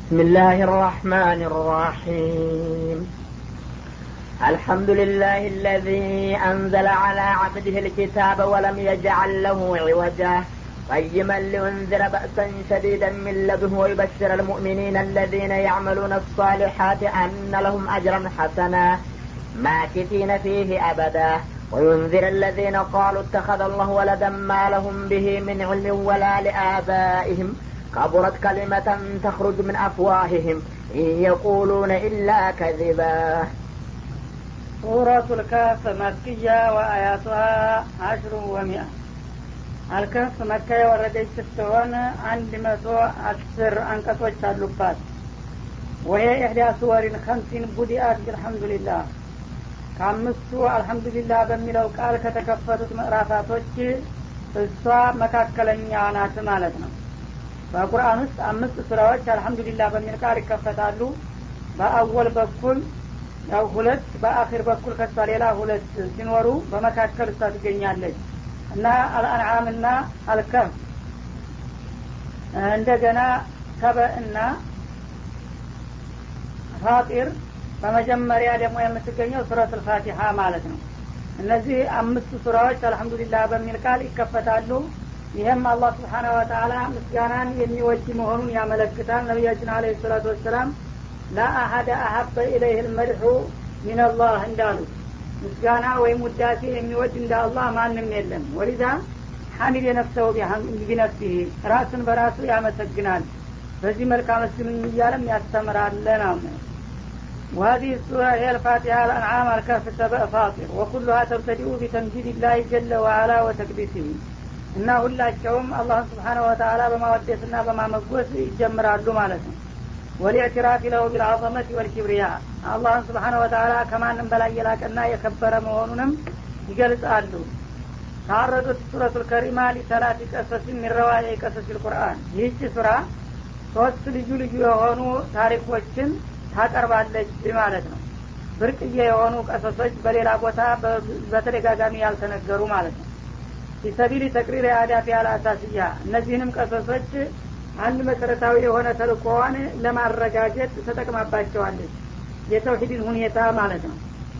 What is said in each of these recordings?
بسم الله الرحمن الرحيم الحمد لله الذي أنزل على عبده الكتاب ولم يجعل له عوجا قيما لينذر بأسا شديدا من لدنه ويبشر المؤمنين الذين يعملون الصالحات أن لهم أجرا حسنا ماكثين فيه أبدا وينذر الذين قالوا اتخذ الله ولدا ما لهم به من علم ولا لآبائهم كبرت كلمة تخرج من أفواههم إن يقولون إلا كذبا ሱረቱ ልከፍ መክያ ወአያቱሃ አሽሩ ወሚአ አልከፍ መካ የወረደች ስትሆን አንድ መቶ አስር አንቀጾች አሉባት ወሄ ኢሕዳ ሱወሪን ከምሲን ቡዲአት ቢልሐምዱሊላህ ከአምስቱ አልሐምዱሊላህ በሚለው ቃል ከተከፈቱት ምዕራፋቶች እሷ መካከለኛ ናት ማለት ነው በቁርአን ውስጥ አምስት ሱራዎች አልሐምዱሊላህ በሚል ቃል ይከፈታሉ በአወል በኩል ያው ሁለት በአኺር በኩል ከሷ ሌላ ሁለት ሲኖሩ በመካከል እሷ ትገኛለች እና አልአንዓም እና አልከፍ እንደገና ሰበእና ፋጢር በመጀመሪያ ደግሞ የምትገኘው ሱረት ልፋቲሀ ማለት ነው እነዚህ አምስቱ ሱራዎች አልሐምዱሊላህ በሚል ቃል ይከፈታሉ ይህም አላህ ስብሓነ ወተላ ምስጋናን የሚወድ መሆኑን ያመለክታል ነቢያችን አለ ሰላቱ ወሰላም ላአሀደ አሀበ ኢለይህ ልመድሑ ሚንላህ እንዳሉ ምስጋና ወይም ውዳሴ የሚወድ እንደ አላህ ማንም የለም ወሊዛ ሐሚድ የነፍሰው ቢነፍሲህ ራሱን በራሱ ያመሰግናል በዚህ መልካም መስግኑኝ እያለም ያስተምራል ነው وهذه السورة هي الفاتحة الأنعام الكهف سبع فاطر وكلها تبتدئ بتمجيد الله جل وعلا وتكبيسه እና ሁላቸውም አላህን ስብሓነ ወተላ በማወደስና በማመጎስ ይጀምራሉ ማለት ነው ወሊዕትራፍ ለሁ ቢልዓظመት ወልኪብሪያ አላህን ስብሓነ ወተላ ከማንም በላይ የላቀና የከበረ መሆኑንም ይገልጻሉ ታረዱት ሱረቱ ልከሪማ ሊሰላት ቀሰስ የሚረዋየ ቀሰስ ልቁርአን ይህች ሱራ ሶስት ልዩ ልዩ የሆኑ ታሪኮችን ታቀርባለች ማለት ነው ብርቅዬ የሆኑ ቀሰሶች በሌላ ቦታ በተደጋጋሚ ያልተነገሩ ማለት ነው ፊሰቢል ተቅሪር የአዳፊ አልአሳስያ እነዚህንም ቀሰሶች አንድ መሰረታዊ የሆነ ተልኮዋን ለማረጋገጥ ተጠቅማባቸዋለች የተውሂድን ሁኔታ ማለት ነው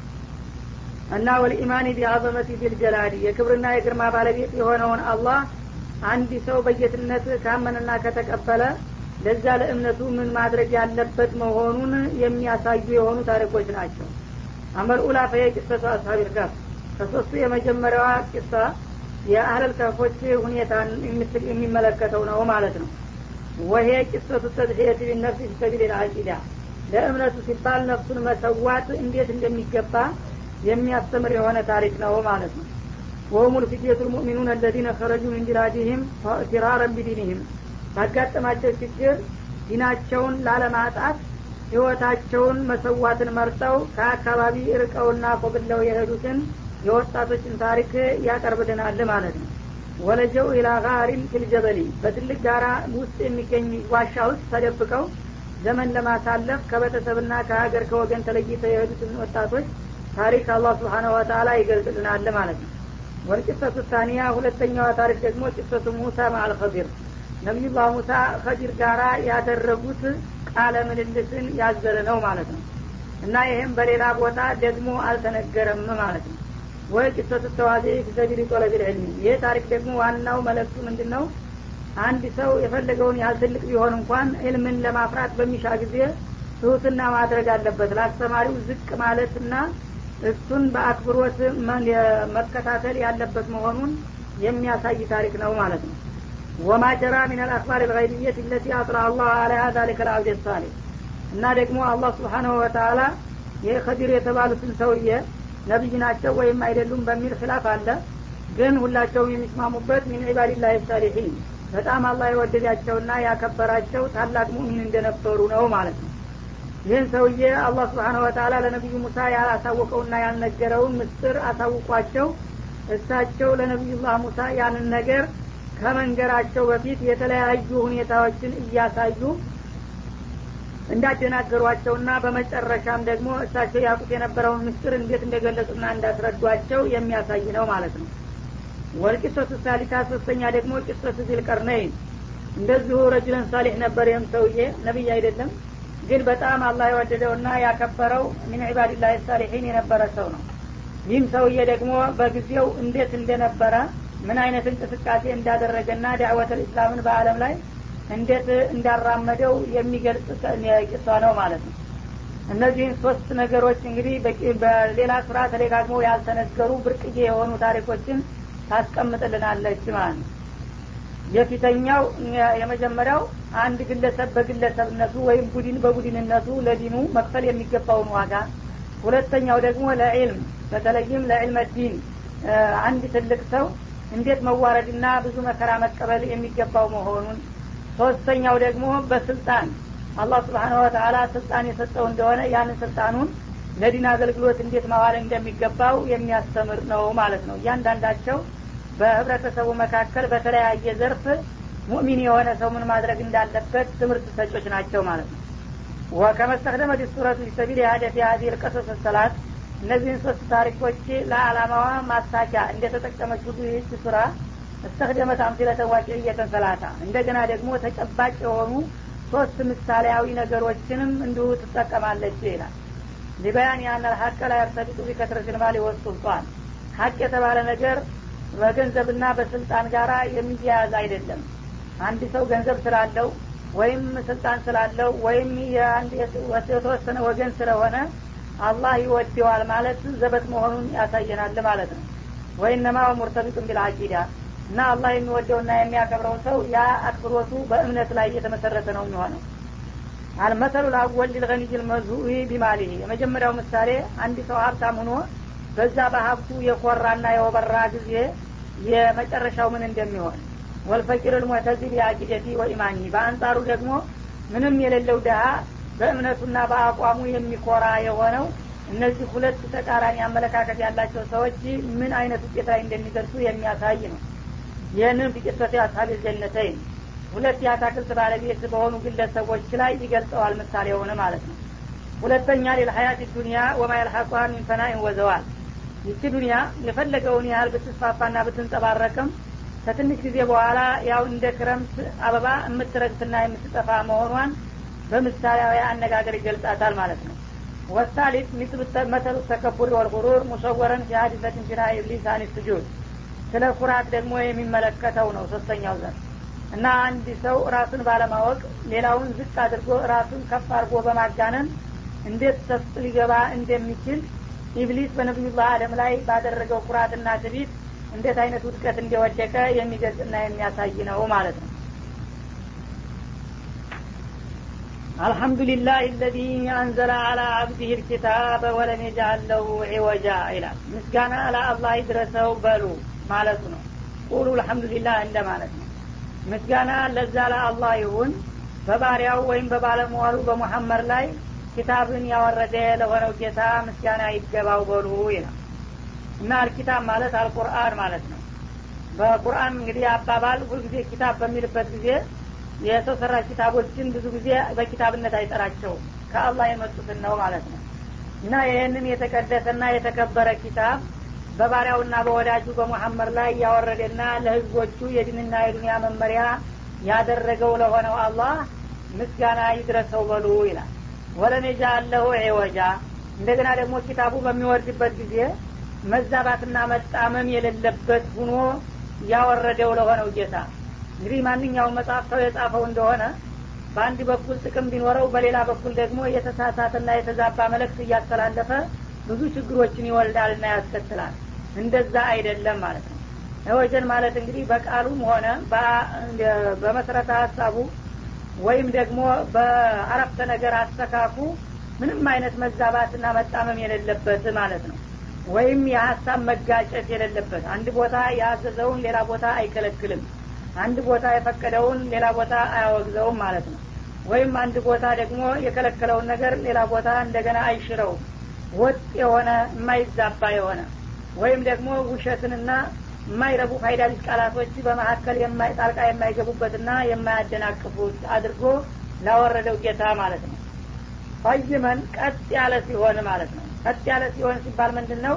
እና ወልኢማኒ ቢአዘመቲ ቢልጀላዲ የክብርና የግርማ ባለቤት የሆነውን አላህ አንድ ሰው በጌትነት ካመንና ከተቀበለ ለዛ ለእምነቱ ምን ማድረግ ያለበት መሆኑን የሚያሳዩ የሆኑ ታሪኮች ናቸው አመል ኡላ ፈየ ቂሰቱ አስሀቢል ከፍ ከሶስቱ የመጀመሪያዋ ቂሳ የአህለል ከፎች ሁኔታን የሚመለከተው ነው ማለት ነው ወሄ ቂሰቱ ተድሕየት ቢነፍስ ፊሰቢል ልአቂዳ ለእምነቱ ሲባል ነፍሱን መሰዋት እንዴት እንደሚገባ የሚያስተምር የሆነ ታሪክ ነው ማለት ነው ወሁም ልፊትየቱ ልሙእሚኑን አለዚነ ከረጁ ምን ቢላዲህም ፊራረን ቢዲንህም ባጋጠማቸው ችግር ዲናቸውን ላለማጣት ህይወታቸውን መሰዋትን መርጠው ከአካባቢ ርቀውና ኮብለው የሄዱትን የወጣቶችን ታሪክ ያቀርብልናል ማለት ነው ወለጀው ኢላ ጋሪን ፊልጀበሊ በትልቅ ጋራ ውስጥ የሚገኝ ዋሻ ውስጥ ተደብቀው ዘመን ለማሳለፍ ከቤተሰብና ከሀገር ከወገን ተለይተው የሄዱትን ወጣቶች ታሪክ አላህ ስብሓነ ወተላ ይገልጽልናል ማለት ነው ወልጭሰቱ ታኒያ ሁለተኛዋ ታሪክ ደግሞ ጭሰቱ ሙሳ ማአል ኸዲር ነቢዩላህ ሙሳ ከዲር ጋራ ያደረጉት ቃለ ምልልስን ያዘለ ነው ማለት ነው እና ይህም በሌላ ቦታ ደግሞ አልተነገረም ማለት ነው ወይ ጭሰቱ ተዋዜ ፊሰቢል ጦለቢል ዕልሚ ይህ ታሪክ ደግሞ ዋናው መለክቱ ምንድን ነው አንድ ሰው የፈለገውን ያህል ትልቅ ቢሆን እንኳን ዕልምን ለማፍራት በሚሻ ጊዜ ትሁትና ማድረግ አለበት ለአስተማሪው ዝቅ ማለትና እሱን በአክብሮት መከታተል ያለበት መሆኑን የሚያሳይ ታሪክ ነው ማለት ነው ወማ ጀራ ሚን አልአክባር ልገይብየት ለቲ አጥራ አላህ አለያ ዛሊከ ልአብድ ሳሌ እና ደግሞ አላህ ስብሓናሁ ወተላ የከዲር የተባሉትን ሰውዬ ነቢይ ናቸው ወይም አይደሉም በሚል ክላፍ አለ ግን ሁላቸውም የሚስማሙበት ሚን ዒባድላህ ሳሊሒን በጣም አላህ የወደዳቸውና ያከበራቸው ታላቅ ሙእሚን እንደነበሩ ነው ማለት ነው ይህን ሰውዬ አላህ ስብሓነ ወተላ ለነቢዩ ሙሳ ያላሳወቀውና ያልነገረውን ምስጥር አሳውቋቸው እሳቸው ለነቢዩላህ ሙሳ ያንን ነገር ከመንገራቸው በፊት የተለያዩ ሁኔታዎችን እያሳዩ እንዳደናገሯቸውና በመጨረሻም ደግሞ እሳቸው ያቁት የነበረውን ምስጥር እንዴት እንደገለጹና እንዳስረዷቸው የሚያሳይ ነው ማለት ነው ወልቂሶቱ ሳሊታ ሶስተኛ ደግሞ ቂሶቱ ዚልቀርነይን እንደዚሁ ረጅለን ሳሊሕ ነበር ይህም ሰውዬ ነቢይ አይደለም ግን በጣም አላህ የወደደውና ያከበረው ሚን ዒባድላህ ሳሊሒን የነበረ ሰው ነው ይህም ሰውዬ ደግሞ በጊዜው እንዴት እንደነበረ ምን አይነት እንቅስቃሴ እንዳደረገና ዳዕወት ልእስላምን በአለም ላይ እንዴት እንዳራመደው የሚገልጽ ቂሷ ነው ማለት ነው እነዚህን ሶስት ነገሮች እንግዲህ በሌላ ስራ ተደጋግመው ያልተነገሩ ብርቅዬ የሆኑ ታሪኮችን ታስቀምጥልናለች ማለት ነው የፊተኛው የመጀመሪያው አንድ ግለሰብ በግለሰብነቱ ወይም ቡድን በቡድንነቱ ለዲኑ መክፈል የሚገባውን ዋጋ ሁለተኛው ደግሞ ለዕልም በተለይም ለዕልመ ዲን አንድ ትልቅ ሰው እንዴት መዋረድና ብዙ መከራ መቀበል የሚገባው መሆኑን ሶስተኛው ደግሞ በስልጣን አላህ ስብሓን ወተላ ስልጣን የሰጠው እንደሆነ ያንን ስልጣኑን ለዲን አገልግሎት እንዴት ማዋል እንደሚገባው የሚያስተምር ነው ማለት ነው እያንዳንዳቸው በህብረተሰቡ መካከል በተለያየ ዘርፍ ሙእሚን የሆነ ሰው ምን ማድረግ እንዳለበት ትምህርት ሰጮች ናቸው ማለት ነው ወከመስተክደመ ዲሱረቱ ፊሰቢል የሀደፊ ሀዚህ ልቀሶስ ሰላት እነዚህን ሶስት ታሪኮች ለአላማዋ ማሳኪያ እንደተጠቀመች ሁሉ ይህች ሱራ እስተክደመት አምሲለተን ዋቂዕየተን ሰላታ እንደገና ደግሞ ተጨባጭ የሆኑ ሶስት ምሳሌያዊ ነገሮችንም እንዲሁ ትጠቀማለች ይላል ሊበያን ያን ሀቀ ላይ ያርተቢጡ ቢከትረት ልማል ይወስጡልጧል ሀቅ የተባለ ነገር በገንዘብና በስልጣን ጋራ የሚያያዝ አይደለም አንድ ሰው ገንዘብ ስላለው ወይም ስልጣን ስላለው ወይም የተወሰነ ወገን ስለሆነ አላህ ይወደዋል ማለት ዘበት መሆኑን ያሳየናል ማለት ነው ወይነማ ሙርተቢጡን ቢልአቂዳ እና አላህ የሚወደውና የሚያከብረው ሰው ያ አክብሮቱ በእምነት ላይ የተመሰረተ ነው የሚሆነው አልመሰሉ ልአወል ሊልገኒይ ልመዙኢ ቢማሊህ የመጀመሪያው ምሳሌ አንድ ሰው ሀብታም ሆኖ በዛ በሀብቱ የኮራና የወበራ ጊዜ የመጨረሻው ምን እንደሚሆን ወልፈቂር ልሙዕተዚ ቢአቂደቲ ወኢማኒ በአንጻሩ ደግሞ ምንም የሌለው ድሀ በእምነቱና በአቋሙ የሚኮራ የሆነው እነዚህ ሁለት ተቃራኒ አመለካከት ያላቸው ሰዎች ምን አይነት ውጤት ላይ እንደሚደርሱ የሚያሳይ ነው ይህንን ቢቅሰት አስሀብ ጀነተይን ሁለት የአታክልት ባለቤት በሆኑ ግለሰቦች ላይ ይገልጸዋል ምሳሌ የሆነ ማለት ነው ሁለተኛ ሌልሀያት ዱኒያ ወማ የልሐቋ ሚን ፈናኢን ወዘዋል ይቺ ዱኒያ የፈለገውን ያህል ብትስፋፋና ብትንጸባረቅም ከትንሽ ጊዜ በኋላ ያው እንደ ክረምት አበባ የምትረግፍና የምትጠፋ መሆኗን በምሳሌያዊ አነጋገር ይገልጻታል ማለት ነው ወሳሊት መተሉ ተከቡር ወልጉሩር ሙሰወረን ፊሀዲሰትን ፊና ኢብሊስ አን ስጁድ ስለ ኩራት ደግሞ የሚመለከተው ነው ሶስተኛው ዘር እና አንድ ሰው ራሱን ባለማወቅ ሌላውን ዝቅ አድርጎ ራሱን ከፍ አድርጎ በማጋነን እንዴት ሰፍ ሊገባ እንደሚችል ኢብሊስ በነቢዩላህ አደም ላይ ባደረገው ኩራትና ትቢት እንዴት አይነት ውድቀት እንደወደቀ የሚገልጽና የሚያሳይ ነው ማለት ነው አልሐምዱሊላህ ለዚ አንዘለ አላ አብዲህ ልኪታበ ወለም የጃአል ለሁ ዒወጃ ይላል ምስጋና ለአላህ ይድረሰው በሉ ማለቱ ነው ቁሉ አልሐምዱሊላህ እንደ ማለት ነው ምስጋና ለዛ ለአላህ ይሁን በባሪያው ወይም በባለመዋሉ በሙሐመድ ላይ ኪታብን ያወረደ ለሆነው ጌታ ምስጋና ይገባው በሉ ይላል እና አልኪታብ ማለት አልቁርአን ማለት ነው በቁርአን እንግዲህ አባባል ሁልጊዜ ኪታብ በሚልበት ጊዜ የሰው ሰራሽ ኪታቦችን ብዙ ጊዜ በኪታብነት አይጠራቸውም ከአላህ የመጡትን ነው ማለት ነው እና ይህንን የተቀደሰና የተከበረ ኪታብ በባሪያውና በወዳጁ በሙሐመድ ላይ ያወረደና ለህዝቦቹ የድንና የዱንያ መመሪያ ያደረገው ለሆነው አላህ ምስጋና ይድረሰው በሉ ይላል ወለም የጃአለሁ ዒወጃ እንደገና ደግሞ ኪታቡ በሚወርድበት ጊዜ መዛባትና መጣመም የሌለበት ሁኖ ያወረደው ለሆነው ጌታ እንግዲህ ማንኛውም መጽሐፍ ሰው የጻፈው እንደሆነ በአንድ በኩል ጥቅም ቢኖረው በሌላ በኩል ደግሞ የተሳሳተና የተዛባ መልእክት እያስተላለፈ ብዙ ችግሮችን ይወልዳልና ያስከትላል እንደዛ አይደለም ማለት ነው ወጀን ማለት እንግዲህ በቃሉም ሆነ በመሰረተ ሀሳቡ ወይም ደግሞ በአረፍተ ነገር አስተካኩ ምንም አይነት መዛባትና መጣመም የሌለበት ማለት ነው ወይም የሀሳብ መጋጨት የሌለበት አንድ ቦታ ያዘዘውን ሌላ ቦታ አይከለክልም አንድ ቦታ የፈቀደውን ሌላ ቦታ አያወግዘውም ማለት ነው ወይም አንድ ቦታ ደግሞ የከለከለውን ነገር ሌላ ቦታ እንደገና አይሽረውም ወጥ የሆነ የማይዛባ የሆነ ወይም ደግሞ ውሸትንና የማይረቡ ፋይዳ ቢስ ቃላቶች በመካከል ጣልቃ የማይገቡበትና የማያደናቅፉት አድርጎ ላወረደው ጌታ ማለት ነው ፈይመን ቀጥ ያለ ሲሆን ማለት ነው ቀጥ ያለ ሲሆን ሲባል ምንድን ነው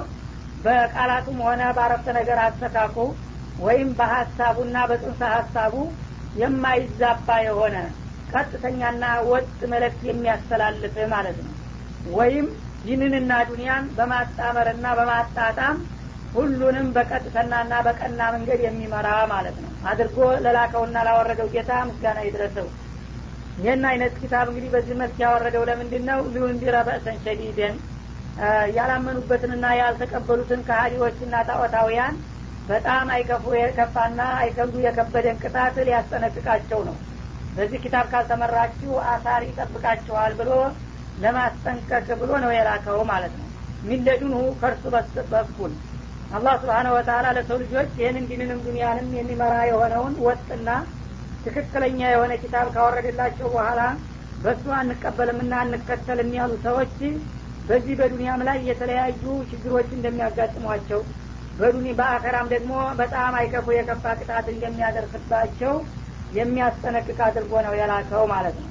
በቃላቱም ሆነ በአረፍተ ነገር አስተካኩ ወይም በሀሳቡና በጽንሰ ሀሳቡ የማይዛባ የሆነ ቀጥተኛና ወጥ መልእክት የሚያስተላልፍ ማለት ነው ወይም ዲንንና ዱንያን በማጣመርና በማጣጣም ሁሉንም በቀጥተናና በቀና መንገድ የሚመራ ማለት ነው አድርጎ ለላከውና ላወረደው ጌታ ምስጋና ይድረሰው ይህን አይነት ኪታብ እንግዲህ በዚህ መልክ ያወረደው ለምንድን ነው ሊዩንዲረ በእሰን ሸዲደን ያላመኑበትንና ያልተቀበሉትን ከሀዲዎችና ጣዖታውያን በጣም አይከፉ የከፋና አይከብዱ የከበደን ቅጣት ሊያስጠነቅቃቸው ነው በዚህ ኪታብ ካልተመራችሁ አሳር ይጠብቃችኋል ብሎ ለማስጠንቀቅ ብሎ ነው የላከው ማለት ነው ሚለዱንሁ ከእርሱ በኩል አላህ ስብሓነ ወተላ ለሰው ልጆች ይህንን ዲንንም ዱኒያንም የሚመራ የሆነውን ወጥና ትክክለኛ የሆነ ኪታብ ካወረደላቸው በኋላ በእሱ አንቀበልምና አንከተልም ያሉ ሰዎች በዚህ በዱንያም ላይ የተለያዩ ችግሮች እንደሚያጋጥሟቸው በዱኒ በአኸራም ደግሞ በጣም አይከፉ የከፋ ቅጣት እንደሚያደርስባቸው የሚያስጠነቅቅ አድርጎ ነው የላከው ማለት ነው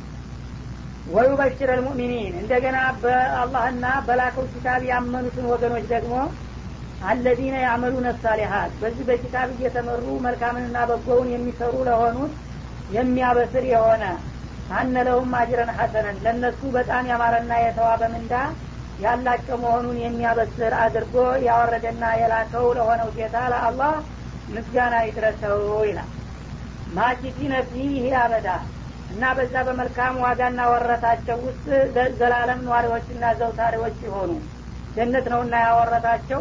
ወዩበሽር አልሙእሚኒን እንደገና በአላህና በላከው ኪታብ ያመኑትን ወገኖች ደግሞ አለዚነ ያዕመሉነ ሳሊሀት በዚህ በኪታብ እየተመሩ መልካምንና በጎውን የሚሰሩ ለሆኑት የሚያበስር የሆነ አነ ለሁም አጅረን ሐሰነን ለእነሱ በጣም ያማረና የተዋበ ምንዳ ያላቸው መሆኑን የሚያበስር አድርጎ ያወረደና የላከው ለሆነው ጌታ ለአላህ ምስጋና ይድረሰው ይላል ማኪቲነ ፊህ አበዳ እና በዛ በመልካም ዋጋና ወረታቸው ውስጥ ዘላለም ነዋሪዎችና ዘውታሪዎች ሲሆኑ ጀነት ነውና ያወረታቸው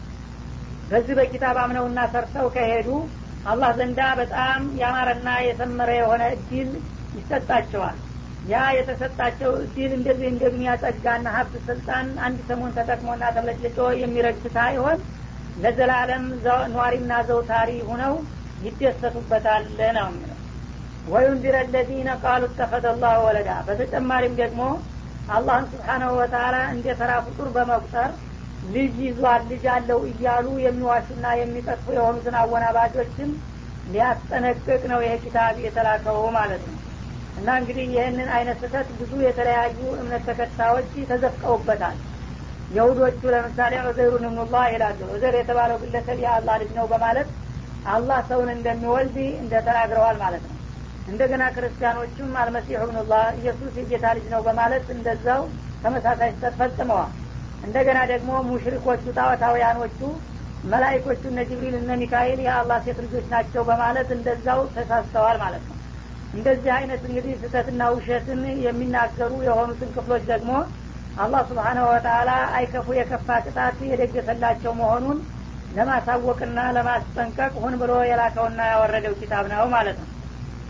በዚህ በኪታብ አምነውና ሰርተው ከሄዱ አላህ ዘንዳ በጣም ያማረና የሰመረ የሆነ እድል ይሰጣቸዋል ያ የተሰጣቸው እድል እንደዚህ እንደ ዱኒያ ጸጋና ሀብት ስልጣን አንድ ሰሞን ተጠቅሞና ተብለጭልጮ የሚረግፍ ሳይሆን ለዘላለም ኗሪና ዘውታሪ ሁነው ይደሰቱበታል ነው የሚለው ወዩንዚረ ለዚነ ቃሉ ተኸዘ ላሁ ወለዳ በተጨማሪም ደግሞ አላህን ስብሓናሁ ወተላ እንደ ተራ ፍጡር በመቁጠር ልጅ ይዟል ልጅ አለው እያሉ የሚዋሹና የሚጠጥፉ የሆኑትን አወናባጆችን ሊያስጠነቅቅ ነው ይሄ ኪታብ የተላከው ማለት ነው እና እንግዲህ ይህንን አይነት ስህተት ብዙ የተለያዩ እምነት ተከታዮች ተዘፍቀውበታል የሁዶቹ ለምሳሌ ዑዘይሩን እብኑላህ ይላሉ ዑዘር የተባለው ግለሰብ የአላህ ልጅ ነው በማለት አላህ ሰውን እንደሚወልድ እንደተናግረዋል ማለት ነው እንደገና ክርስቲያኖቹም አልመሲሑ እብኑላህ ኢየሱስ የጌታ ልጅ ነው በማለት እንደዛው ተመሳሳይ ስህተት ፈጽመዋል እንደገና ደግሞ ሙሽሪኮቹ ጣዖታውያኖቹ መላይኮቹ እነ ጅብሪል እነ ሚካኤል የአላህ ሴት ልጆች ናቸው በማለት እንደዛው ተሳስተዋል ማለት ነው እንደዚህ አይነት እንግዲህ ስህተትና ውሸትን የሚናገሩ የሆኑትን ክፍሎች ደግሞ አላህ ስብሓነሁ ወተላ አይከፉ የከፋ ቅጣት የደገሰላቸው መሆኑን ለማሳወቅና ለማስጠንቀቅ ሁን ብሎ የላከውና ያወረደው ኪታብ ነው ማለት ነው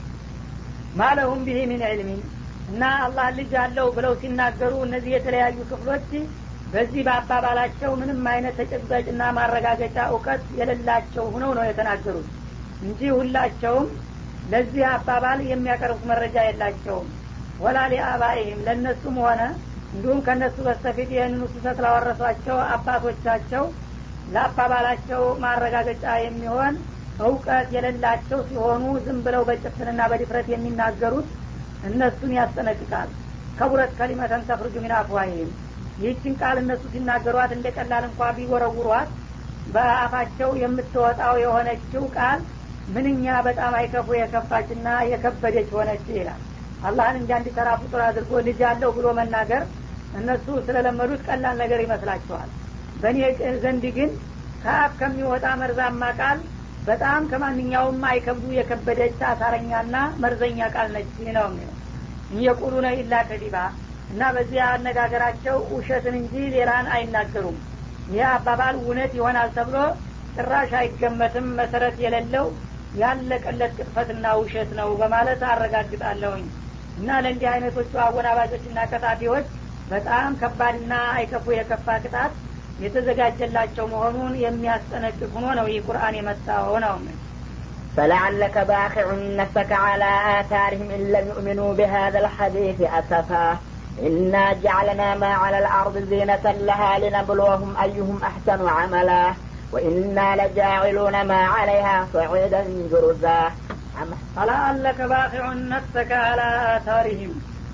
ማለሁም ብሄ ሚን ዕልሚን እና አላህ ልጅ አለው ብለው ሲናገሩ እነዚህ የተለያዩ ክፍሎች በዚህ በአባባላቸው ምንም አይነት ተጨባጭና ማረጋገጫ እውቀት የሌላቸው ሁነው ነው የተናገሩት እንጂ ሁላቸውም ለዚህ አባባል የሚያቀርቡት መረጃ የላቸውም ወላ ሊአባይህም ለእነሱም ሆነ እንዲሁም ከእነሱ በስተፊት ይህንኑ ስህተት ላወረሷቸው አባቶቻቸው ለአባባላቸው ማረጋገጫ የሚሆን እውቀት የሌላቸው ሲሆኑ ዝም ብለው በጭፍንና በድፍረት የሚናገሩት እነሱን ያስጠነቅቃል ከቡረት ከሊመተን ተፍርጁ ሚን አፍዋሂም ይህችን ቃል እነሱ ሲናገሯት እንደ ቀላል እንኳ ቢወረውሯት በአፋቸው የምትወጣው የሆነችው ቃል ምንኛ በጣም አይከፉ የከፋችና የከበደች ሆነች ይላል አላህን እንጂ አንድ ተራ ፍጡር አድርጎ ልጅ አለው ብሎ መናገር እነሱ ስለለመዱት ቀላል ነገር ይመስላቸዋል በእኔ ዘንድ ግን ከአፍ ከሚወጣ መርዛማ ቃል በጣም ከማንኛውም አይከብዱ የከበደች አሳረኛና መርዘኛ ቃል ነች ነው የሚለው እየቁሉነ ኢላ ከዲባ እና በዚህ አነጋገራቸው ውሸትን እንጂ ሌላን አይናገሩም ይህ አባባል እውነት ይሆናል ተብሎ ጭራሽ አይገመትም መሰረት የሌለው ያለቀለት ቅጥፈትና ውሸት ነው በማለት አረጋግጣለሁኝ እና ለእንዲህ አይነቶቹ አወናባጆችና ቀጣፊዎች በጣም ከባድና አይከፉ የከፋ ቅጣት የተዘጋጀላቸው መሆኑን የሚያስጠነቅቅ ሆኖ ነው ይህ ቁርአን የመጣው ነው فلعلك باخع نفسك على آثارهم إن لم يؤمنوا بهذا الحديث أسفا إنا جعلنا ما على الأرض زينة لها لنبلوهم أيهم أحسن عملا وإنا لجاعلون ما عليها صعيدا جرزا فلعلك باخع نفسك على آثارهم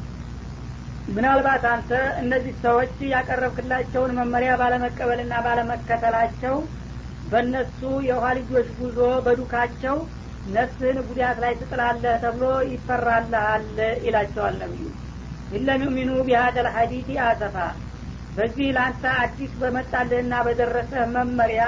ምናልባት አንተ እነዚህ ሰዎች ያቀረብክላቸውን መመሪያ ባለመቀበልና ባለመከተላቸው በእነሱ የውሃ ልጆች ጉዞ በዱካቸው ነፍስህን ጉዳት ላይ ትጥላለህ ተብሎ ይፈራልሃል ይላቸዋል ነብዩ ኢለም ዩሚኑ ቢሃደ ልሐዲቲ አሰፋ በዚህ ለአንተ አዲስ በመጣልህና በደረሰህ መመሪያ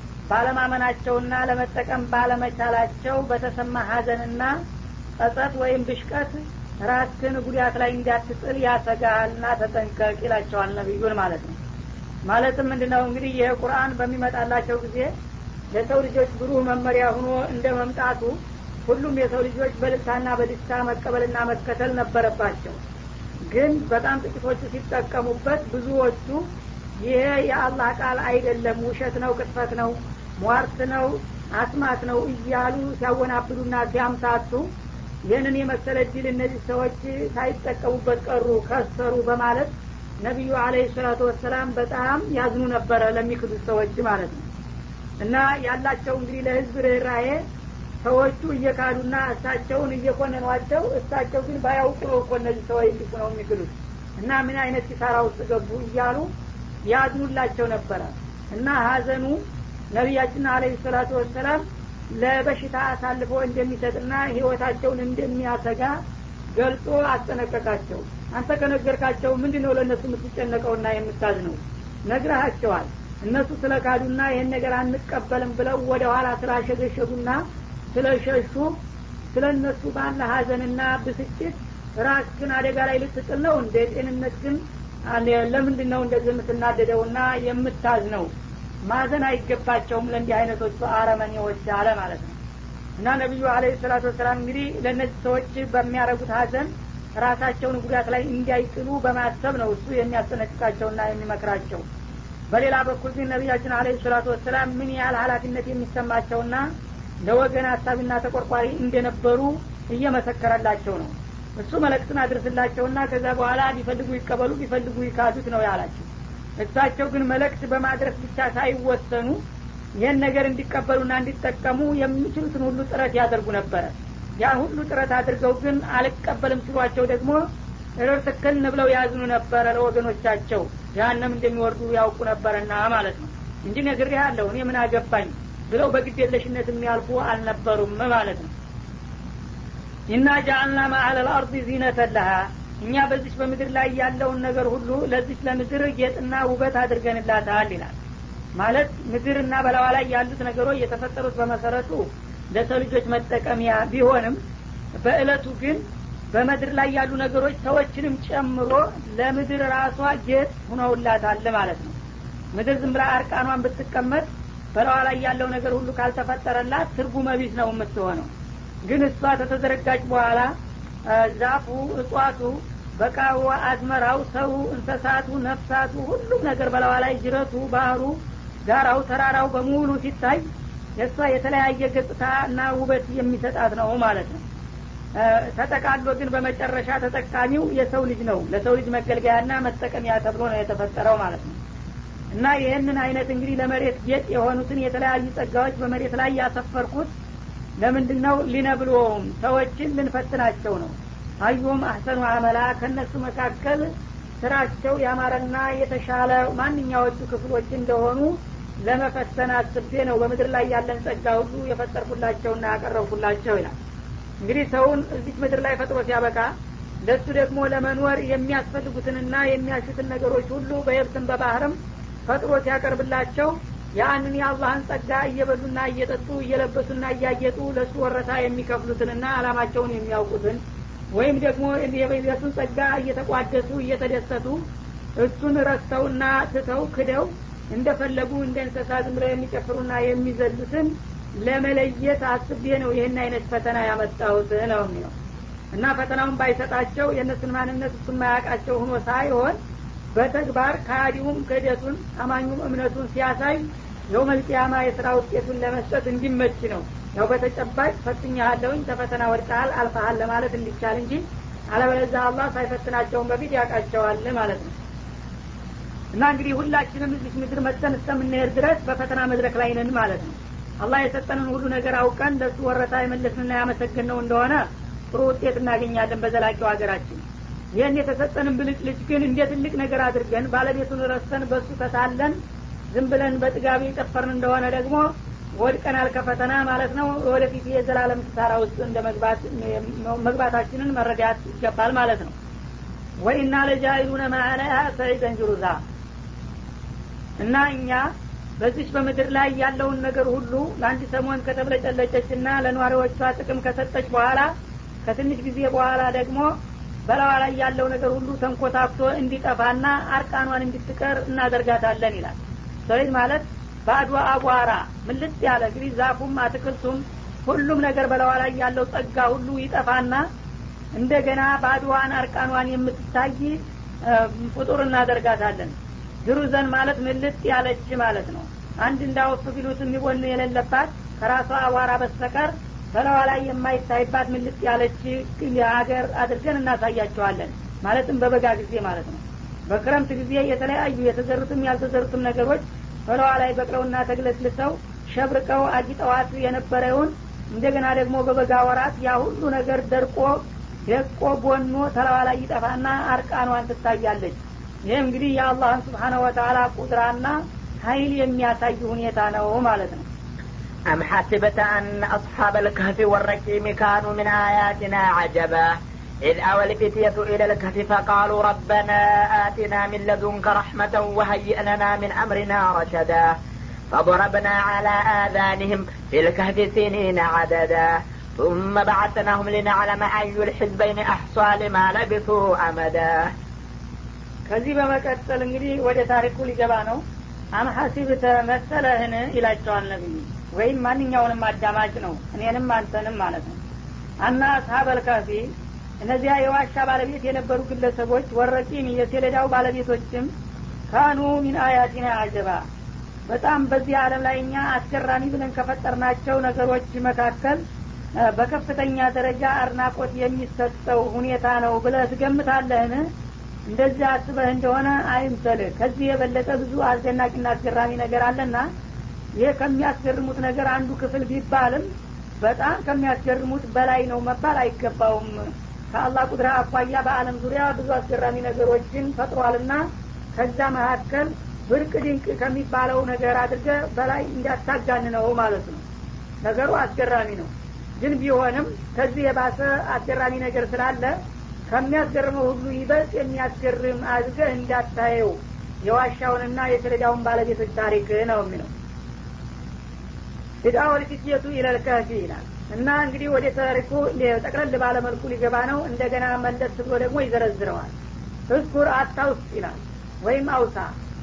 ባለማመናቸውና ለመጠቀም ባለመቻላቸው በተሰማ ሀዘንና ጸጸት ወይም ብሽቀት ራስህን ጉዳት ላይ እንዳትጥል ያሰጋሃልና ተጠንቀቅ ይላቸዋል ነቢዩን ማለት ነው ማለትም ምንድነው እንግዲህ ይህ ቁርአን በሚመጣላቸው ጊዜ ለሰው ልጆች ብሩህ መመሪያ ሆኖ እንደ መምጣቱ ሁሉም የሰው ልጆች በልታና በደስታ መቀበልና መከተል ነበረባቸው ግን በጣም ጥቂቶቹ ሲጠቀሙበት ብዙዎቹ ይሄ የአላህ ቃል አይደለም ውሸት ነው ቅጥፈት ነው ሟርት ነው አስማት ነው እያሉ ሲያወናብዱና ሲያምታቱ ይህንን የመሰለ ድል እነዚህ ሰዎች ሳይጠቀሙበት ቀሩ ከሰሩ በማለት ነቢዩ አለህ ሰላቱ ወሰላም በጣም ያዝኑ ነበረ ለሚክዱት ሰዎች ማለት ነው እና ያላቸው እንግዲህ ለህዝብ ርኅራሄ ሰዎቹ እየካዱና እሳቸውን እየኮነኗቸው እሳቸው ግን ባያውቁ ነው እኮ እነዚህ ሰዎች እንዲሁ ነው የሚክዱት እና ምን አይነት ኪሳራ ውስጥ ገቡ እያሉ ያዝኑላቸው ነበረ እና ሀዘኑ ነቢያችን አለህ ሰላቱ ወሰላም ለበሽታ አሳልፎ እንደሚሰጥና ህይወታቸውን እንደሚያሰጋ ገልጾ አስጠነቀቃቸው አንተ ከነገርካቸው ምንድን ነው ለእነሱ የምትጨነቀውና የምታዝ ነው ነግረሃቸዋል እነሱ ስለ ካዱና ይህን ነገር አንቀበልም ብለው ወደ ኋላ ስላሸገሸጉና ስለሸሹ ስለ እነሱ ባለ ሀዘንና ብስጭት ራስ ግን አደጋ ላይ ልትጥል ነው እንደ ጤንነት ግን ለምንድን ነው እንደዚህ የምትናደደውና የምታዝ ነው ማዘን አይገባቸውም ለእንዲህ አይነቶቹ አረመኔዎች አለ ማለት ነው እና ነቢዩ አለ ሰላቱ ወሰላም እንግዲህ ለእነዚህ ሰዎች በሚያደረጉት ሀዘን ራሳቸውን ጉዳት ላይ እንዳይጥሉ በማሰብ ነው እሱ የሚያስጠነቅቃቸውና የሚመክራቸው በሌላ በኩል ግን ነቢያችን አለ ሰላቱ ወሰላም ምን ያህል ሀላፊነት የሚሰማቸውና ለወገን ሀሳቢና ተቆርቋሪ እንደነበሩ እየመሰከረላቸው ነው እሱ መለክትን አድርስላቸውና ከዛ በኋላ ቢፈልጉ ይቀበሉ ቢፈልጉ ይካዱት ነው ያላቸው እሳቸው ግን መልእክት በማድረስ ብቻ ሳይወሰኑ ይህን ነገር እንዲቀበሉና እንዲጠቀሙ የሚችሉትን ሁሉ ጥረት ያደርጉ ነበረ ያ ሁሉ ጥረት አድርገው ግን አልቀበልም ሲሏቸው ደግሞ ርትክን ብለው ያዝኑ ነበረ ለወገኖቻቸው ጃሃንም እንደሚወርዱ ያውቁ ነበረና ማለት ነው እንጂ ነግሬ ያለሁ እኔ ምን አገባኝ ብለው በግዴለሽነት የሚያልፉ አልነበሩም ማለት ነው ኢና ጃአልና ማአለ ልአርድ ዚነተን ለሃ እኛ በዚች በምድር ላይ ያለውን ነገር ሁሉ ለዚች ለምድር ጌጥና ውበት አድርገንላታል ይላል ማለት ምድርና በላዋ ላይ ያሉት ነገሮች የተፈጠሩት በመሰረቱ ለሰው ልጆች መጠቀሚያ ቢሆንም በእለቱ ግን በምድር ላይ ያሉ ነገሮች ሰዎችንም ጨምሮ ለምድር ራሷ ጌጥ ሁነውላታል ማለት ነው ምድር ዝም ብላ አርቃኗን ብትቀመጥ በላዋ ላይ ያለው ነገር ሁሉ ካልተፈጠረላት ትርጉመ ቢስ ነው የምትሆነው ግን እሷ ከተዘረጋች በኋላ ዛፉ እጽዋቱ በቃዋ አዝመራው ሰው እንሰሳቱ ነፍሳቱ ሁሉም ነገር በላዋ ላይ ጅረቱ ባህሩ ጋራው ተራራው በሙሉ ሲታይ የእሷ የተለያየ ገጽታ እና ውበት የሚሰጣት ነው ማለት ነው ተጠቃሎ ግን በመጨረሻ ተጠቃሚው የሰው ልጅ ነው ለሰው ልጅ መገልገያና መጠቀሚያ ተብሎ ነው የተፈጠረው ማለት ነው እና ይህንን አይነት እንግዲህ ለመሬት ጌጥ የሆኑትን የተለያዩ ጸጋዎች በመሬት ላይ ያሰፈርኩት ለምንድን ነው ሊነብልዎም ሰዎችን ልንፈትናቸው ነው አዩም አህሰኑ አመላ ከእነሱ መካከል ስራቸው ያማረና የተሻለ ማንኛዎቹ ክፍሎች እንደሆኑ ለመፈተን አስቤ ነው በምድር ላይ ያለን ጸጋ ሁሉ የፈጠርኩላቸውና ያቀረብኩላቸው ይላል እንግዲህ ሰውን እዚች ምድር ላይ ፈጥሮ ሲያበቃ ለሱ ደግሞ ለመኖር የሚያስፈልጉትንና የሚያሹትን ነገሮች ሁሉ በየብስም በባህርም ፈጥሮ ሲያቀርብላቸው ያንን የአላህን ጸጋ እየበሉና እየጠጡ እየለበሱና እያጌጡ ለእሱ ወረታ የሚከፍሉትንና አላማቸውን የሚያውቁትን ወይም ደግሞ የሱን ጸጋ እየተቋደሱ እየተደሰቱ እሱን ረስተውና ትተው ክደው እንደፈለጉ እንደ እንስሳ ዝም ብለው የሚጨፍሩና የሚዘሉትን ለመለየት አስቤ ነው ይህን አይነት ፈተና ያመጣሁት ነው የሚለው እና ፈተናውን ባይሰጣቸው የእነሱን ማንነት እሱ ማያውቃቸው ሆኖ ሳይሆን በተግባር ከሃዲውም ክህደቱን አማኙም እምነቱን ሲያሳይ የውመልቅያማ የስራ ውጤቱን ለመስጠት እንዲመች ነው ያው በተጨባጭ ፈትኛሃለውኝ ተፈተና ወድቀሃል አልፈሃል ለማለት እንዲቻል እንጂ አለበለዛ አላህ ሳይፈትናቸውን በፊት ያውቃቸዋል ማለት ነው እና እንግዲህ ሁላችንም እዚህ ምድር መጥተን እስከምንሄድ ድረስ በፈተና መድረክ ላይ ነን ማለት ነው አላህ የሰጠንን ሁሉ ነገር አውቀን ለሱ ወረታ የመለስንና ያመሰግን ነው እንደሆነ ጥሩ ውጤት እናገኛለን በዘላቂው ሀገራችን ይህን የተሰጠንን ብልጭልጭ ግን እንደ ትልቅ ነገር አድርገን ባለቤቱን ረስተን በሱ ተታለን ዝም ብለን በጥጋቢ የጨፈርን እንደሆነ ደግሞ ወድቀናል ከፈተና ማለት ነው ወደፊት የዘላለም ክሳራ ውስጥ እንደ መግባታችንን መረዳት ይገባል ማለት ነው ወኢና ለጃይሉነ ማአለያ ሰዒደን ጅሩዛ እና እኛ በዚች በምድር ላይ ያለውን ነገር ሁሉ ለአንድ ሰሞን ከተብለጨለጨች ና ለነዋሪዎቿ ጥቅም ከሰጠች በኋላ ከትንሽ ጊዜ በኋላ ደግሞ በላዋ ላይ ያለው ነገር ሁሉ ተንኮታክቶ እንዲጠፋና አርቃኗን እንድትቀር እናደርጋታለን ይላል ሰዒድ ማለት ባዶ አቧራ ምልጥ ያለ እንግዲህ ዛፉም አትክልቱም ሁሉም ነገር በላዋ ላይ ያለው ጸጋ ሁሉ ይጠፋና እንደገና ባዶዋን አርቃኗን የምትታይ ፍጡር እናደርጋታለን ድሩዘን ማለት ምልጥ ያለች ማለት ነው አንድ እንዳወፍ ቢሉት የሚቦን የሌለባት ከራሷ አቧራ በስተቀር በላዋ ላይ የማይታይባት ምልጥ ያለች ሀገር አድርገን እናሳያቸዋለን ማለትም በበጋ ጊዜ ማለት ነው በክረምት ጊዜ የተለያዩ የተዘሩትም ያልተዘሩትም ነገሮች በላዋ ላይ በቅለውና ተግለስልሰው ሸብርቀው አጊጠዋት የነበረውን እንደገና ደግሞ በበጋ ወራት ያ ሁሉ ነገር ደርቆ ደቆ ቦኖ ተላዋ ላይ ይጠፋና አርቃኗን ትታያለች ይህ እንግዲህ የአላህን ስብሓነ ወተላ ቁድራና ሀይል የሚያሳይ ሁኔታ ነው ማለት ነው أم حسبت أن أصحاب الكهف والرقيم كانوا من آياتنا عجبا إذ أوى الفتية إلى الكهف فقالوا ربنا آتنا من لدنك رحمة وهيئ لنا من أمرنا رشدا فضربنا على آذانهم في الكهف سنين عددا ثم بعثناهم لنعلم أي الحزبين أحصى لما لبثوا أمدا ከዚህ በመቀጠል እንግዲህ ወደ ታሪኩ ሊገባ ነው አምሐሲብተ መሰለህን ይላቸዋል ነቢዩ ወይም ማንኛውንም አዳማጭ ነው እኔንም አንተንም ማለት ነው አና አስሀበል ካፊ እነዚያ የዋሻ ባለቤት የነበሩ ግለሰቦች ወረቂም የሴሌዳው ባለቤቶችም ካኑ ሚን አያቲና አጀባ በጣም በዚህ አለም ላይ እኛ አስገራሚ ብለን ከፈጠርናቸው ነገሮች መካከል በከፍተኛ ደረጃ አድናቆት የሚሰጠው ሁኔታ ነው ብለህ ትገምታለህን እንደዚህ አስበህ እንደሆነ አይምሰልህ ከዚህ የበለጠ ብዙ አስደናቂና አስገራሚ ነገር አለና ይህ ከሚያስገርሙት ነገር አንዱ ክፍል ቢባልም በጣም ከሚያስገርሙት በላይ ነው መባል አይገባውም ከአላህ ቁድራ አኳያ በአለም ዙሪያ ብዙ አስገራሚ ነገሮችን ፈጥሯልና ከዛ መካከል ብርቅ ድንቅ ከሚባለው ነገር አድርገ በላይ እንዳታጋን ነው ማለት ነው ነገሩ አስገራሚ ነው ግን ቢሆንም ከዚህ የባሰ አስገራሚ ነገር ስላለ ከሚያስገርመው ሁሉ ይበልጥ የሚያስገርም አድርገህ እንዳታየው የዋሻውንና የሰሌዳውን ባለቤቶች ታሪክ ነው የሚለው ፊዳወል ፊትየቱ ኢለልከፊ ይላል እና እንግዲህ ወደ ታሪኩ ጠቅለል ባለመልኩ ሊገባ ነው እንደገና መለስ ብሎ ደግሞ ይዘረዝረዋል እዝኩር አታውስ ይላል ወይም አውሳ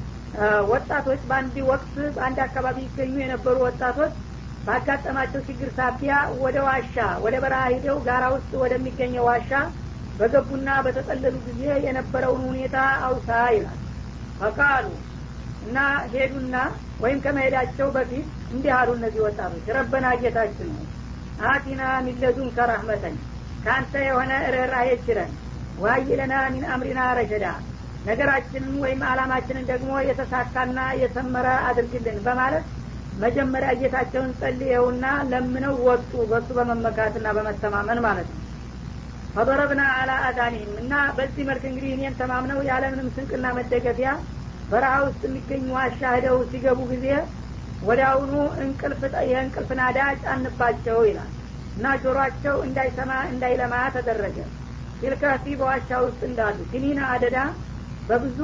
ወጣቶች በአንድ ወቅት በአንድ አካባቢ ይገኙ የነበሩ ወጣቶች ባጋጠማቸው ችግር ሳቢያ ወደ ዋሻ ወደ በረሃ ሂደው ጋራ ውስጥ ወደሚገኘው ዋሻ በገቡና በተጠለሉ ጊዜ የነበረውን ሁኔታ አውሳ ይላል ፈቃሉ እና ሄዱና ወይም ከመሄዳቸው በፊት እንዲህ አሉ እነዚህ ወጣቶች ረበና ጌታችን ነው አቲና ሚለዱን ከራህመተን ከአንተ የሆነ ርኅራሄ ችለን ዋይለና ሚን አምሪና ረሸዳ ነገራችንን ወይም አላማችንን ደግሞ የተሳካና የሰመረ አድርግልን በማለት መጀመሪያ ጌታቸውን ጸልየውና ለምነው ወጡ በሱ በመመካትና በመተማመን ማለት ነው ፈضረብና አላ አዛኒህም እና በዚህ መልክ እንግዲህ እኔን ተማምነው ያለምንም ስንቅና መደገፊያ በረሃ ውስጥ የሚገኙ ዋሻ ሂደው ሲገቡ ጊዜ ወዲያውኑ እንቅልፍ የእንቅልፍ ናዳ ጫንባቸው ይላል እና ጆሮአቸው እንዳይሰማ እንዳይለማ ተደረገ ፊልካፊ በዋሻ ውስጥ እንዳሉ ሲኒና አደዳ በብዙ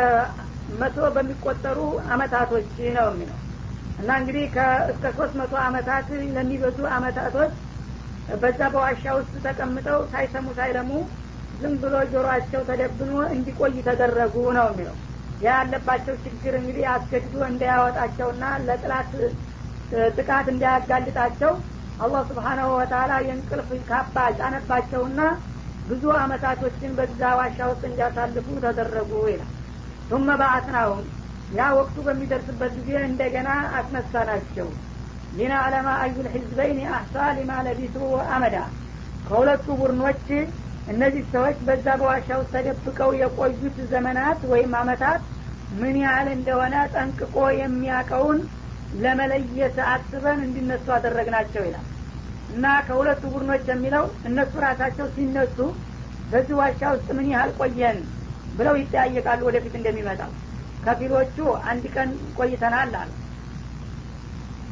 መቶ በሚቆጠሩ አመታቶች ነው የሚለው እና እንግዲህ እስከ ሶስት መቶ አመታት ለሚበዙ አመታቶች በዛ በዋሻ ውስጥ ተቀምጠው ሳይሰሙ ሳይለሙ ዝም ብሎ ጆሮአቸው ተደብኖ እንዲቆይ ተደረጉ ነው የሚለው ያ ያለባቸው ችግር እንግዲህ አስገድዶ እንዳያወጣቸውና ለጥላት ጥቃት እንዳያጋልጣቸው አላህ ስብሓናሁ ወተላ የእንቅልፍ ካባ ጫነባቸውና ብዙ አመታቶችን በዛ ዋሻ ውስጥ እንዲያሳልፉ ተደረጉ ይላል ቱመ በአስናሁም ያ ወቅቱ በሚደርስበት ጊዜ እንደገና አስነሳናቸው ሊና አለማ አዩል ሕዝበይን አሕሳ ሊማ ለቢሱ አመዳ ከሁለቱ ቡድኖች እነዚህ ሰዎች በዛ በዋሻ ውስጥ ተደብቀው የቆዩት ዘመናት ወይም አመታት ምን ያህል እንደሆነ ጠንቅቆ የሚያቀውን ለመለየት አስበን እንዲነሱ አደረግናቸው ይላል እና ከሁለቱ ቡድኖች የሚለው እነሱ ራሳቸው ሲነሱ በዚህ ዋሻ ውስጥ ምን ያህል ቆየን ብለው ይጠያየቃሉ ወደፊት እንደሚመጣው ከፊሎቹ አንድ ቀን ቆይተናል አሉ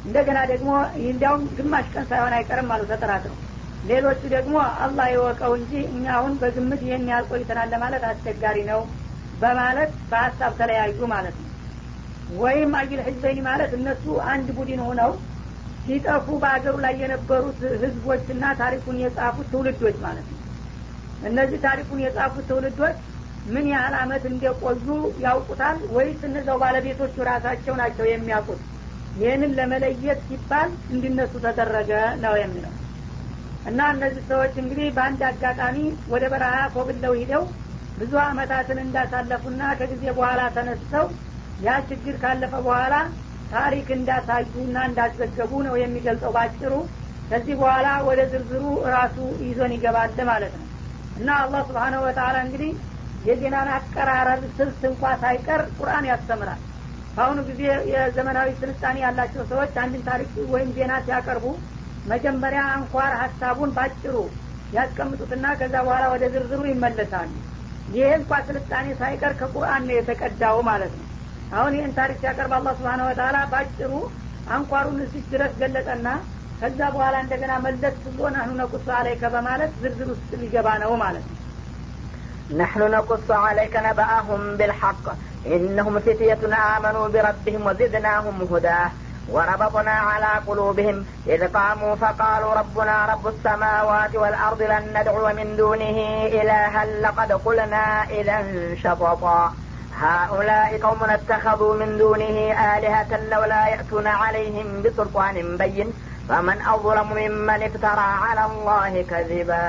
እንደገና ደግሞ እንዲያውም ግማሽ ቀን ሳይሆን አይቀርም አሉ ተጠራጥረው ሌሎቹ ደግሞ አላህ የወቀው እንጂ እኛ አሁን በግምት ይህን ያህል ቆይተናል ለማለት አስቸጋሪ ነው በማለት በሀሳብ ተለያዩ ማለት ነው ወይም አጅል ህዝበይኒ ማለት እነሱ አንድ ቡድን ሆነው ሲጠፉ በአገሩ ላይ የነበሩት ህዝቦችና ታሪኩን የጻፉት ትውልዶች ማለት ነው እነዚህ ታሪኩን የጻፉት ትውልዶች ምን ያህል አመት እንደቆዩ ያውቁታል ወይስ እነዛው ባለቤቶቹ ራሳቸው ናቸው የሚያውቁት ይህንን ለመለየት ሲባል እንዲነሱ ተደረገ ነው የሚለው እና እነዚህ ሰዎች እንግዲህ በአንድ አጋጣሚ ወደ በረሃ ኮብለው ሂደው ብዙ አመታትን እንዳሳለፉና ከጊዜ በኋላ ተነስተው ያ ችግር ካለፈ በኋላ ታሪክ እንዳሳዩና እንዳዘገቡ ነው የሚገልጸው ባጭሩ ከዚህ በኋላ ወደ ዝርዝሩ ራሱ ይዞን ይገባል ማለት ነው እና አላህ ስብሓነሁ ወተላ እንግዲህ የዜናን አቀራረብ ስልት እንኳ ሳይቀር ቁርአን ያስተምራል በአሁኑ ጊዜ የዘመናዊ ስልጣኔ ያላቸው ሰዎች አንድን ታሪክ ወይም ዜና ሲያቀርቡ መጀመሪያ አንኳር ሀሳቡን ባጭሩ ያስቀምጡትና ከዛ በኋላ ወደ ዝርዝሩ ይመለሳሉ ይህ እንኳ ስልጣኔ ሳይቀር ከቁርአን ነው የተቀዳው ማለት ነው አሁን ይህን ታሪክ ሲያቀርብ አላህ ስብሓን ወተላ ባጭሩ አንኳሩን እዚህ ድረስ ገለጠና ከዛ በኋላ እንደገና መለስ ብሎ ናህኑ ነቁሱ አለይከ በማለት ዝርዝር ውስጥ ሊገባ ነው ማለት ነው نحن نقص عليك نبأهم بالحق إنهم فتية آمنوا بربهم وزدناهم هدى وربطنا على قلوبهم إذ قاموا فقالوا ربنا رب السماوات والأرض لن ندعو من دونه إلها لقد قلنا إذا شططا هؤلاء قوم اتخذوا من دونه آلهة لولا يأتون عليهم بسلطان بين فمن أظلم ممن افترى على الله كذبا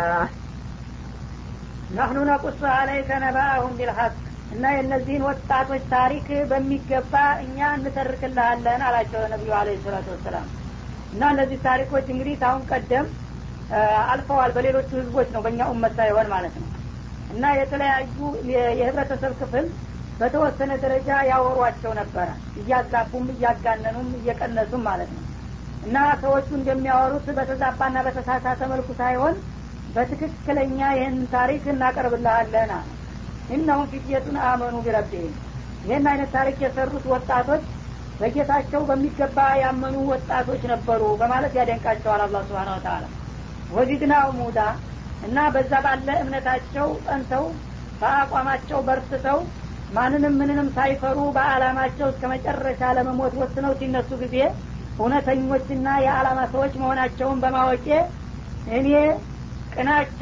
ነህኑ ነቁስ አለይከ ነባአሁም ቢልሐቅ እና የእነዚህን ወጣቶች ታሪክ በሚገባ እኛ እንተርክልሃለን አላቸው ነቢዩ አለ ሰላቱ ወሰላም እና እነዚህ ታሪኮች እንግዲህ ታሁን ቀደም አልፈዋል በሌሎቹ ህዝቦች ነው በእኛ ኡመት ሳይሆን ማለት ነው እና የተለያዩ የህብረተሰብ ክፍል በተወሰነ ደረጃ ያወሯቸው ነበረ እያጋቡም እያጋነኑም እየቀነሱም ማለት ነው እና ሰዎቹ እንደሚያወሩት በተዛባና በተሳሳተ መልኩ ሳይሆን በትክክለኛ ይህን ታሪክ እናቀርብልሃለን አለ እነሁም ፊትየቱን አመኑ ቢረቢህም ይህን አይነት ታሪክ የሰሩት ወጣቶች በጌታቸው በሚገባ ያመኑ ወጣቶች ነበሩ በማለት ያደንቃቸዋል አላ ስብን ወተላ ወዚድናው ሙዳ እና በዛ ባለ እምነታቸው ጸንተው በአቋማቸው በርትተው ማንንም ምንንም ሳይፈሩ በአላማቸው እስከ መጨረሻ ለመሞት ወስነው ሲነሱ ጊዜ እውነተኞችና የአላማ ሰዎች መሆናቸውን በማወቄ እኔ ቅናቻ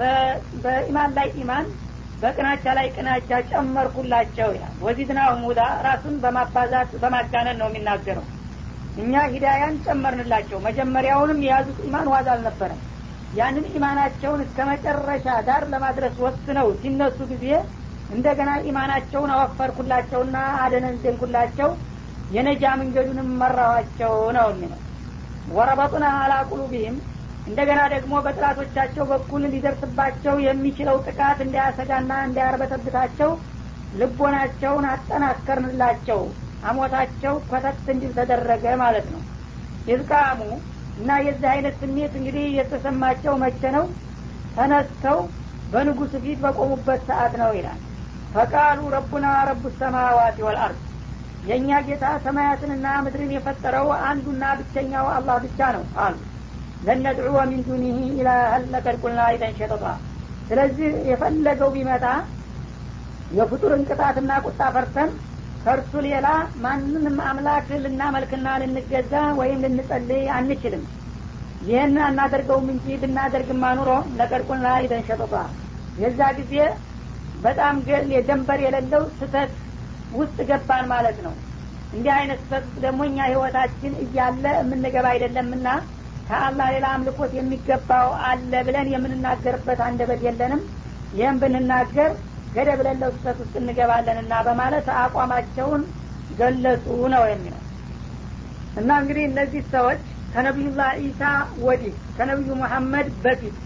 በኢማን ላይ ኢማን በቅናቻ ላይ ቅናቻ ጨመርኩላቸው ይላል ወዚድና ሙዳ ራሱን በማባዛት በማጋነን ነው የሚናገረው እኛ ሂዳያን ጨመርንላቸው መጀመሪያውንም የያዙት ኢማን ዋዝ አልነበረም ያንን ኢማናቸውን እስከ መጨረሻ ዳር ለማድረስ ወስነው ሲነሱ ጊዜ እንደገና ኢማናቸውን አወፈርኩላቸውና አደነዘንኩላቸው የነጃ መንገዱንም መራኋቸው ነው የሚለው ወረበጡና አላ ቁሉቢህም እንደገና ደግሞ በጥላቶቻቸው በኩል ሊደርስባቸው የሚችለው ጥቃት እንዳያሰጋና እንዳያርበተብታቸው ልቦናቸውን አጠናከርንላቸው አሞታቸው ኮተት እንዲል ተደረገ ማለት ነው ይዝቃሙ እና የዚህ አይነት ስሜት እንግዲህ የተሰማቸው መቼ ነው ተነስተው በንጉሱ ፊት በቆሙበት ሰዓት ነው ይላል ፈቃሉ ረቡና ረቡ ሰማዋት ወልአርድ የእኛ ጌታ ሰማያትንና ምድርን የፈጠረው አንዱና ብቸኛው አላህ ብቻ ነው አሉ ለነድዑወ ሚን ዱኒህ ኢላሀን ለቀድ ቁልና ኢደን ሸጠጣ ስለዚህ የፈለገው ቢመጣ የፍጡርን ቅጣትና ቁጣ ፈርተን ከእርሱ ሌላ ማንንም አምላክ ልናመልክና ልንገዛ ወይም ልንጸልይ አንችልም ይህን አናደርገውም እንጂ ብናደርግማ ኑሮ ለቀድ ቁልና ኢደን ሸጠጣ የዛ ጊዜ በጣም የደንበር የሌለው ስተት ውስጥ ገባን ማለት ነው እንዲህ አይነት ስተት ደግሞ እኛ ህይወታችን እያለ የምንገባ አይደለምና ከአላህ ሌላ አምልኮት የሚገባው አለ ብለን የምንናገርበት አንደበት የለንም ይህም ብንናገር ገደብ ለለው ስህተት ውስጥ እንገባለንና በማለት አቋማቸውን ገለጹ ነው የሚለው እና እንግዲህ እነዚህ ሰዎች ከነቢዩላህ ኢሳ ወዲህ ከነቢዩ መሐመድ በፊት